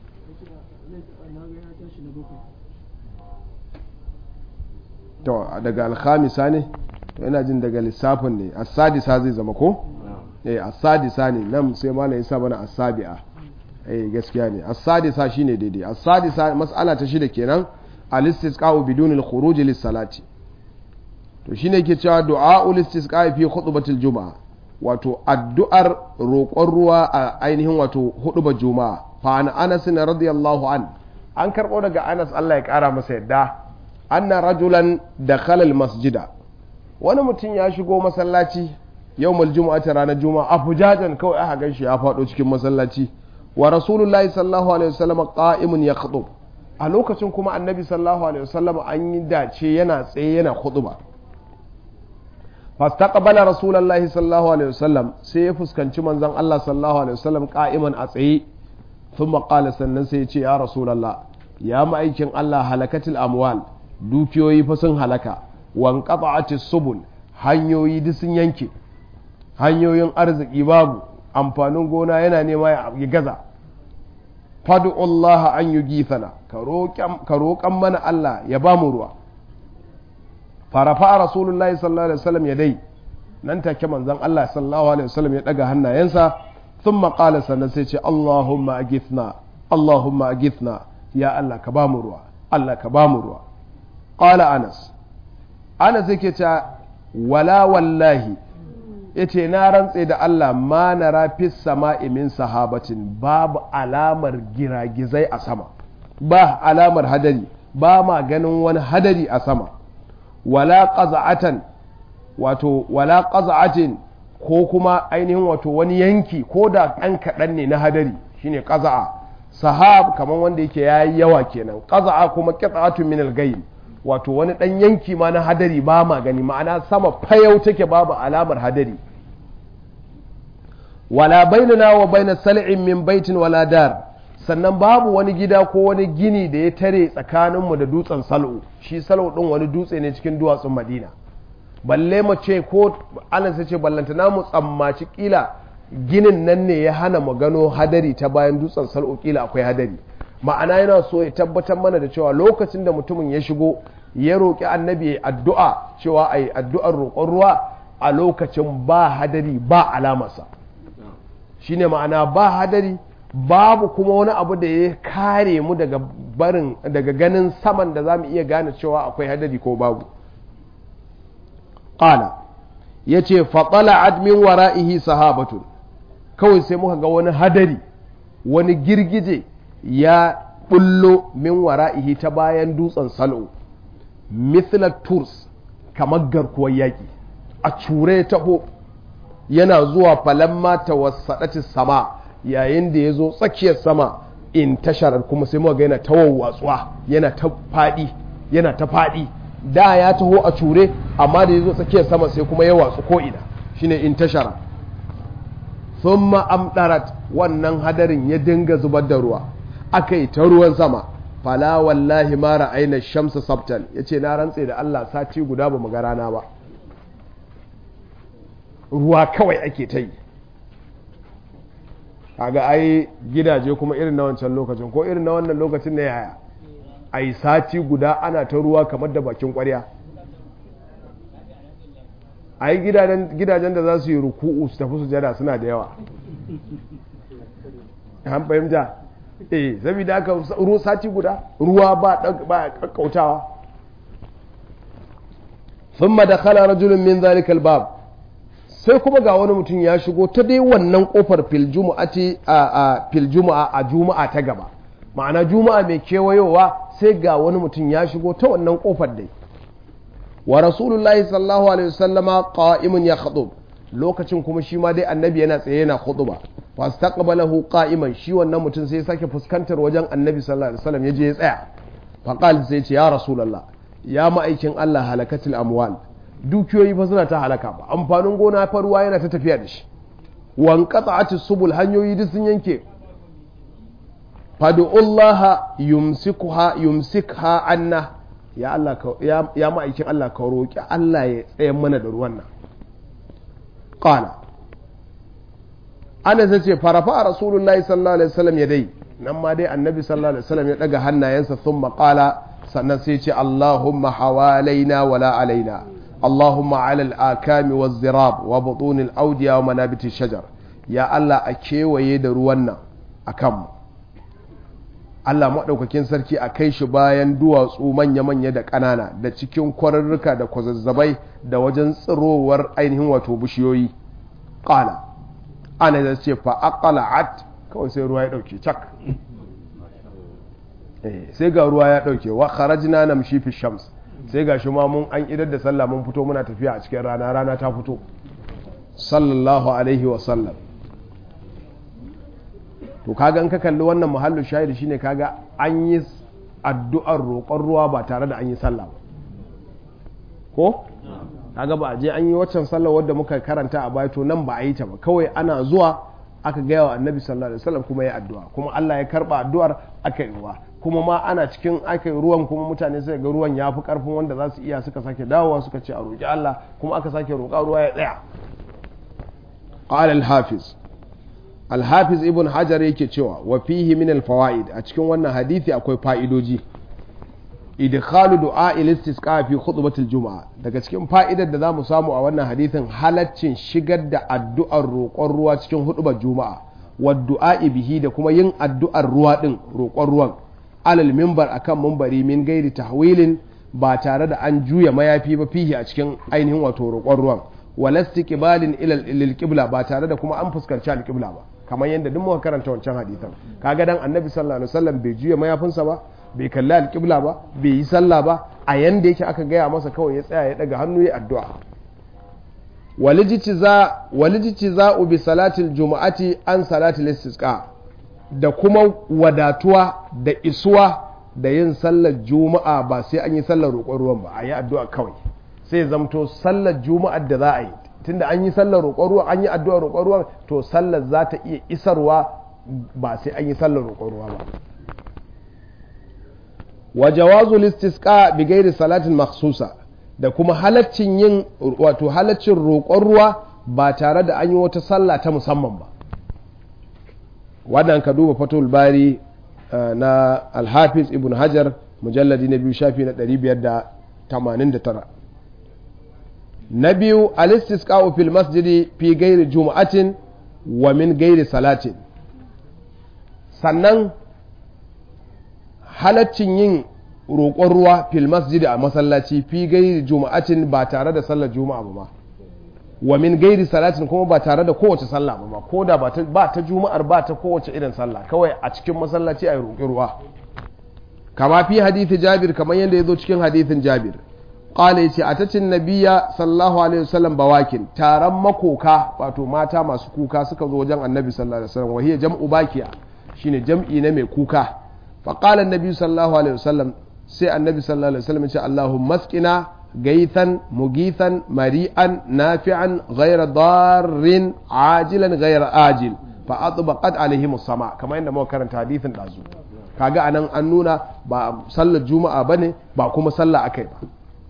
to daga alhamisa ne to ina jin daga lissafin ne asadisa zai zama ko eh asadisa ne nan sai malam ya sa mana asabi'a eh gaskiya ne asadisa shine daidai asadisa mas'ala ta shida kenan al-istisqa'u bidun al-khuruj lis-salati to shine yake cewa du'a'ul istisqa'i fi khutbatil juma'a wato addu'ar roƙon ruwa a ainihin wato hudubar juma'a fa an Anas radiyallahu an an karbo daga Anas Allah ya kara masa yadda anna rajulan dakhala al-masjida wani mutum ya shigo masallaci yawmul jumu'ati ranar juma'a afujajan kawai aka ganshi ya faɗo cikin masallaci wa rasulullahi sallallahu alaihi wasallam qa'imun yakhdub a lokacin kuma annabi sallallahu alaihi wasallam an yi dace yana tsaye yana khutba fastaqbala rasulullahi sallallahu alaihi wasallam sai ya fuskanci manzon Allah sallallahu alaihi wasallam qa'iman a tsaye thumma qala sannan sai ya ce ya rasulullah ya ma'aikin Allah halakatil amwal dukiyoyi fa sun halaka wan qata'atis subul hanyoyi duk sun yanke hanyoyin arziki babu amfanin gona yana nema ya gaza Allah an yi gifana ka roƙan mana Allah ya ba mu ruwa farafa a rasulullahi sallallahu alaihi wasallam ya dai nan take manzon Allah sallallahu alaihi wasallam ya daga hannayensa sun maƙala sannan sai ce Allahumma agithna Allahumma agithna ya Allah ka ba mu ruwa Allah ka ba mu ruwa ƙala Anas Anas yake ta wala wallahi yace na rantse da Allah ma na rafis sama'i min sahabatin babu alamar giragizai a sama ba alamar hadari ba ma ganin wani hadari a sama wala qaza'atan wato wala qaza'atin ko kuma ainihin wato wani yanki ko da ɗan kaɗan ne na hadari shine qaza'a sahab kamar wanda yake yayi yawa kenan qaza'a kuma qita'atun min al-ghaym wato wani ɗan yanki ma na hadari ba ma gani ma'ana sama fayau take babu alamar hadari wala bainana wa baina sal'in min baitin wala dar sannan babu wani gida ko wani gini da ya tare tsakaninmu da dutsen sal'u shi sal'u ɗin wani dutse ne cikin duwatsun madina balle mu ce ko ana sai ce ballantana mu tsammaci kila ginin nan ne ya hana mu gano hadari ta bayan dutsen sal'u kila akwai hadari ma'ana yana so ya tabbatar mana da cewa lokacin da mutumin ya shigo ya roƙi annabi ya addu'a cewa a yi addu'ar roƙon ruwa a lokacin ba hadari ba alamarsa shine ma'ana ba hadari babu kuma wani abu da ya kare mu daga barin daga ganin saman da za mu iya gane cewa akwai hadari ko babu ƙala ya ce faɗala admin wara'ihi sahabatun kawai sai muka ga wani hadari wani girgije ya bullo min wara'ihi ta bayan dutsen salo mithla turs kamar garkuwar yaƙi a cure taho yana zuwa falamma ta wasaɗaci sama yayin da ya zo tsakiyar sama in tashar kuma sai muka ga yana ta wawwatsuwa yana ta faɗi yana ta faɗi da ya taho a cure amma da ya zo tsakiyar sama sai kuma ya watsu ko ina shine in tashara thumma amdarat wannan hadarin ya dinga zubar da ruwa aka yi ta ruwan sama fala wallahi ma ra'ayna shamsa sabtan yace na rantse da Allah sati guda ba mu ga rana ba ruwa kawai ake ta yi kaga ai gidaje kuma irin na wancan lokacin ko irin na wannan lokacin ne yaya ai sati guda ana ta ruwa kamar da bakin kwarya ai gidajen da za su yi ruku'u su tafi sujada suna da yawa an fahimta eh saboda aka ruwa sati guda ruwa ba ba kakkautawa thumma dakhala rajulun min zalikal bab sai kuma ga wani mutum ya shigo ta dai wannan kofar fil jumu'ati a fil jumu'a a juma'a ta gaba ma'ana juma'a mai kewayowa sai ga wani mutum ya shigo ta wannan kofar dai wa rasulullahi sallallahu alaihi wasallama qa'imun ya khutub lokacin kuma shi ma dai annabi yana tsaye yana khutba fastaqbalahu qa'iman shi wannan mutum sai ya sake fuskantar wajen annabi sallallahu alaihi wasallam yaje ya tsaya faqal sai ce ya rasulullah ya ma'aikin Allah halakatul amwal dukiyoyi fa suna ta halaka ba amfanin gona fa ruwa yana ta tafiya da shi wan qata'atis subul hanyoyi duk sun yanke fad'ullaha yumsikuha yumsikha anna ya Allah ya, ya ma'aikin Allah ka roki Allah ya tsaye mana da ruwan nan qala ana zace farafa rasulullahi sallallahu alaihi wasallam ya dai nan ma dai annabi sallallahu alaihi wasallam ya daga hannayensa thumma qala sannan sai ce Allahumma hawalaina wala alaina اللهم على الآكام والزراب وبطون الأودية ومنابت الشجر يا الله أكيوي da ruwan nan akan Allah maɗaukakin sarki a kai shi bayan duwatsu manya-manya da ƙanana da cikin kwararruka da kwazazzabai da wajen tsirowar ainihin wato bishiyoyi ƙala ana da ce fa'aƙala'at kawai sai ruwa ya ɗauke cak sai ga ruwa ya ɗauke wa kharajna namshi fi shams sai ga shi ma mun an idar da sallah mun fito muna tafiya a cikin rana rana ta fito sallallahu alaihi wa sallam to kaga in ka kalli wannan muhallin shahidi shine kaga an yi addu'ar roƙon ruwa ba tare da an yi sallah ba ko kaga ba a je an yi waccan sallah wadda muka karanta a baya to nan ba a yi ta ba kawai ana zuwa aka gaya wa annabi sallallahu alaihi wasallam kuma ya addu'a kuma Allah ya karba addu'ar aka yi ruwa kuma ma ana cikin aka yi ruwan kuma mutane suka ga ruwan ya fi karfin wanda za su iya suka sake dawowa suka ce a roƙi Allah kuma aka sake roƙa ruwa ya tsaya qala al-hafiz al-hafiz ibn hajar yake cewa wa fihi min al-fawaid a cikin wannan hadisi akwai fa'idoji idkhalu du'a al-istisqa fi khutbati al-jum'a daga cikin fa'idar da zamu samu a wannan hadisin halaccin shigar da addu'ar roƙon ruwa cikin hudubar juma'a wa du'a bihi da kuma yin addu'ar ruwa din roƙon ruwan alal mimbar akan mimbari min gairi tahwilin ba tare da an juya mayafi ba fihi a cikin ainihin wato roƙon ruwan walasti kibalin ilal qibla ba tare da kuma an fuskanci alqibla ba kamar yadda duk muka karanta wancan hadisan kaga dan annabi sallallahu alaihi wasallam bai juya mayafinsa ba bai kalli alqibla ba bai yi sallah ba a yanda yake aka gaya masa kawai ya tsaya ya daga hannu ya addu'a walijiti za bi salatil juma'ati an salatil istisqa da kuma wadatuwa da isuwa da yin sallar juma'a ba sai an yi sallar roƙon ruwan ba a yi addu'a kawai sai zamto sallar juma'ar da za a yi tunda an yi sallar roƙon ruwan an yi addu'a roƙon ruwan to sallar za ta iya isarwa ba sai an yi sallar roƙon ruwa ba wa jawazu listisqa bi ghairi salatin makhsusa da kuma halaccin yin wato halaccin roƙon ruwa ba tare da an yi wata sallah ta musamman ba wannan ka duba fatul bari na alhafiz ibn hajar mujalladi na biyu shafi na 589 na biyu alistisqa'u fil masjidi fi gairi juma'atin wa min gairi salatin sannan halaccin yin roƙon ruwa fil masjidi a masallaci fi gairi juma'atin ba tare da sallar juma'a ba ma wa min gairi salatin kuma ba tare da kowace sallah ba ma ko da ba ta juma'ar ba ta kowace irin sallah kawai a cikin masallaci a roƙi ruwa kama fi hadithi jabir kamar yadda ya zo cikin hadithin jabir qala yace atacin nabiyya sallallahu alaihi wasallam bawakin taron makoka wato mata masu kuka suka zo wajen annabi sallallahu alaihi wasallam wahiya jam'u bakiya shine jam'i na mai kuka fa qala annabi sallallahu alaihi wasallam sai annabi sallallahu alaihi wasallam yace allahumma asqina gaithan mugithan mari'an nafi'an ghayra darrin ajilan ghayra ajil fa atbaqat alaihim sama kamar yadda muka karanta hadithin dazu kaga anan an nuna ba sallar juma'a bane ba kuma sallah akai ba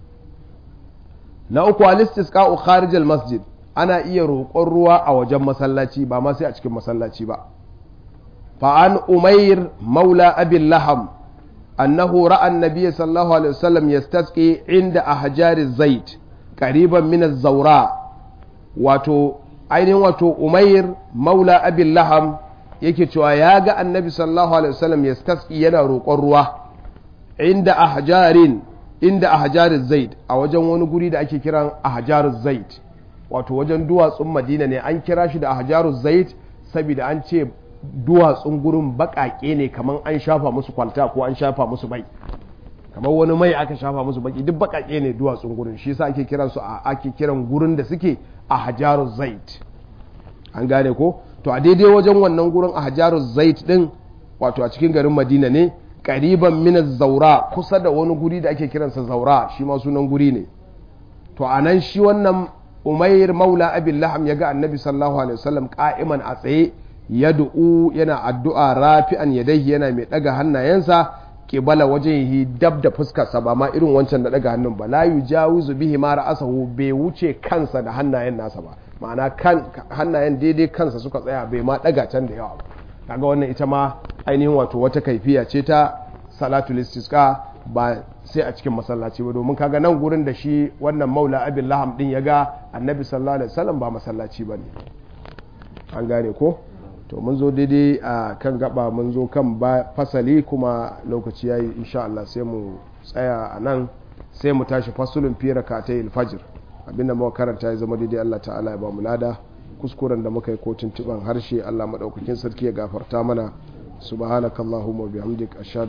na uku al-istisqa'u kharij al-masjid ana iya roƙon ruwa a wajen masallaci ba ma sai a cikin masallaci ba fa an umair maula abil laham annahu ra'a an-nabiy sallallahu alaihi wasallam yastasqi inda ahjar az-zait qariban min az-zawra wato ainihin wato umair maula abil laham yake cewa ya ga annabi sallallahu alaihi wasallam yastasqi yana roƙon ruwa inda ahjarin inda ahjaruz zaid a wajen wani guri da ake kiran ahjaruz zaid wato wajen duwatsun madina ne an kira shi da ahjaruz zaid saboda an ce duwatsun gurin baƙaƙe ne kamar an shafa musu kwalta ko an shafa musu bai kamar wani mai aka shafa musu baki duk baƙaƙe ne duwatsun gurin shi yasa ake kiran su ake kiran gurin da suke ahjaruz zaid an gane ko to a daidai wajen wannan gurin ahjaruz zaid din wato a cikin garin madina ne ƙariban min zaura kusa da wani guri da ake kiransa zaura shi ma sunan guri ne to a nan shi wannan umair maula abin laham ya ga annabi sallallahu alaihi wasallam ka'iman a tsaye ya du'u yana addu'a rafi'an yadayhi yana mai daga hannayensa kibala wajen yi dab da fuskarsa ba ma irin wancan da daga hannun ba la yujawizu bihi ma ra'asahu bai wuce kansa da hannayen nasa ba ma'ana kan hannayen daidai kansa suka tsaya bai ma daga can da yawa ba kaga wannan ita ma ainihin wato wata kaifiya ce ta salatul istisqa ba sai a cikin masallaci ba domin kaga nan gurin da shi wannan maula abin laham din ya ga annabi sallallahu alaihi wasallam ba masallaci ba ne an gane ko to mun zo daidai a kan gaba mun zo kan fasali kuma lokaci yayi insha Allah sai mu tsaya a nan sai mu tashi fasulun fi rakatai fajr abinda muka karanta ya zama daidai Allah ta'ala ya ba mu lada kuskuren da muka yi ko tuntuban harshe Allah maɗaukakin sarki ya gafarta mana subhanakallahumma bihamdik ashhadu